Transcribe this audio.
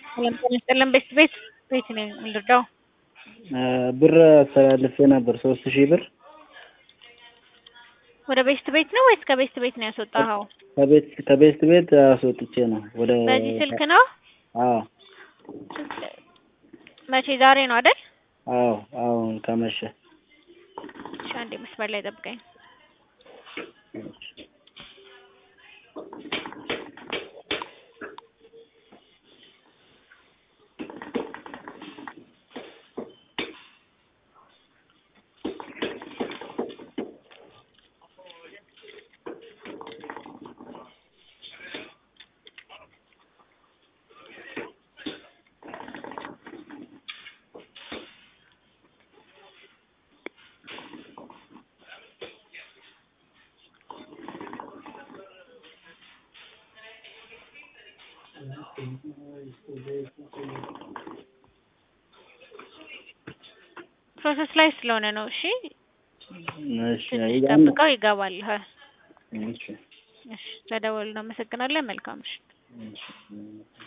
ሰላም ጤና ይስጥልን። ቤት ቤት ቤት ነኝ የምንረዳው ብር አስተላልፌ ነበር ሶስት ሺህ ብር ወደ ቤስት ቤት ነው ወይስ ከቤስት ቤት ነው ያስወጣኸው? ከቤት ከቤስት ቤት አስወጥቼ ነው ወደ በዚህ ስልክ ነው? አዎ መቼ ዛሬ ነው አይደል? አዎ አሁን ከመሸ እሺ አንዴ መስመር ላይ ጠብቀኝ። ፕሮሰስ ላይ ስለሆነ ነው። እሺ እሺ ትንሽ ያን- ጠብቀው ይገባል። እሺ እሺ ተደወሉ። እናመሰግናለን። መልካም ምሽት። እሺ